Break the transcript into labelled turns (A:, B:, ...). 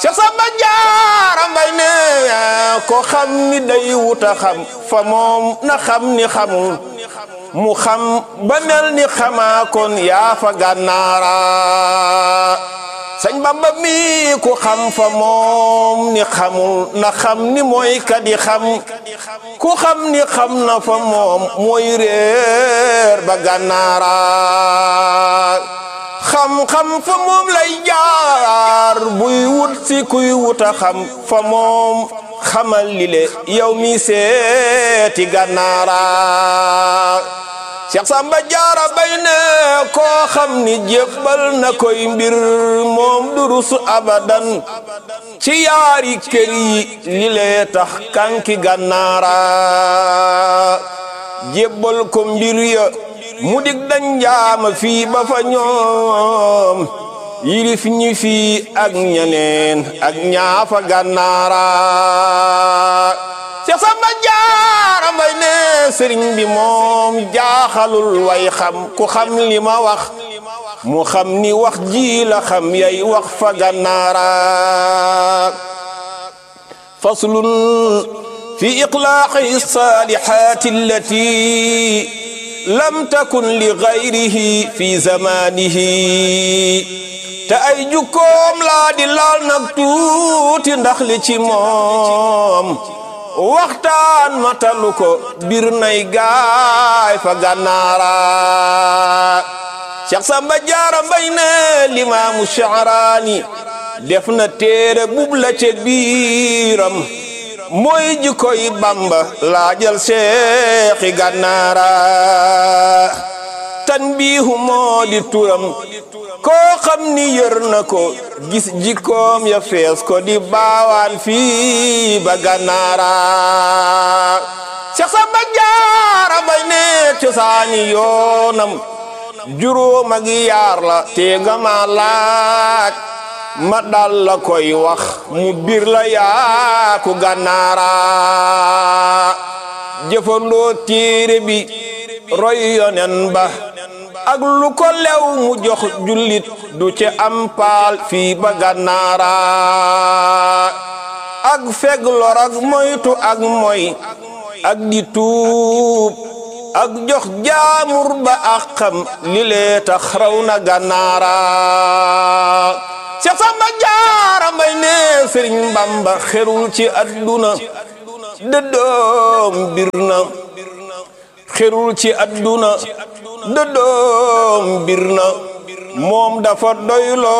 A: Cheikh Samba Jaara Mbay ne ko xam ni day wuta xam fa moom na xam ni xamul mu xam ba mel ni xamaa kon yaa fa gànnaara sëñ Bamba mi ku xam fa moom ni xamul na xam ni mooy kadi xam ku xam ni xam na fa moom mooy réer ba gànnaara xam-xam fa moom lay jaar buy wut si kuy wuta xam fa moom xamal li le yow mi seeti gànnaara Cheikh Samba Jaara Mbay ne koo xam ni jébbal na koy mbir moom durus abadan ci yaari kër yi li lee tax kanki gànnaara jébbal ko mbir ya mu dig dañ jaama fii ba fa ñoom yilif ñi fii ak ñeneen ak ñaafa gànnaara Cheikh Samba Jaara Mbay ne sëriñ bi moom jaaxalul way xam ku xam li ma wax mu xam ni wax ji la xam yay wax fa gànnaara faslun fi iqlaaqi saalihaati allati lam takun li gayrihi fi zamanihi te ay jukkoom laa di laal nag tuuti ndax li ci moom waxtaan matalu ko bir nay gaay fa gànnaara Cheikh Samba Jaara Mbay ne limaamu Sha'raani def na téere bub la ca biiram mooy jikkoy Bamba laajal seexi gànnaara tanbiihu moo di turam koo xam ni yër na ko gis jikkoom ya fees ko di baawaan fii ba gànnaara Cheikh Samba Jaara Mbay ne cosaani yoonam juróom ak yaar la te nga ma laaj ma dal la koy wax mu bir la yaa ku gànnaara jëfandoo téere bi roy yonen ba ak lu ko lew mu jox jullit du ci am paal fii ba gànnaara ak feg lor ak moytu ak moy ak di tuub ak jox jaamur ba ak xam li lee tax raw na gànnaara Cheikh Samba Jaara Mbay ne Sëriñ Bamba xerul ci adduna dëddoom bir na xerul ci adduna dëddoom bir na moom dafa doyloo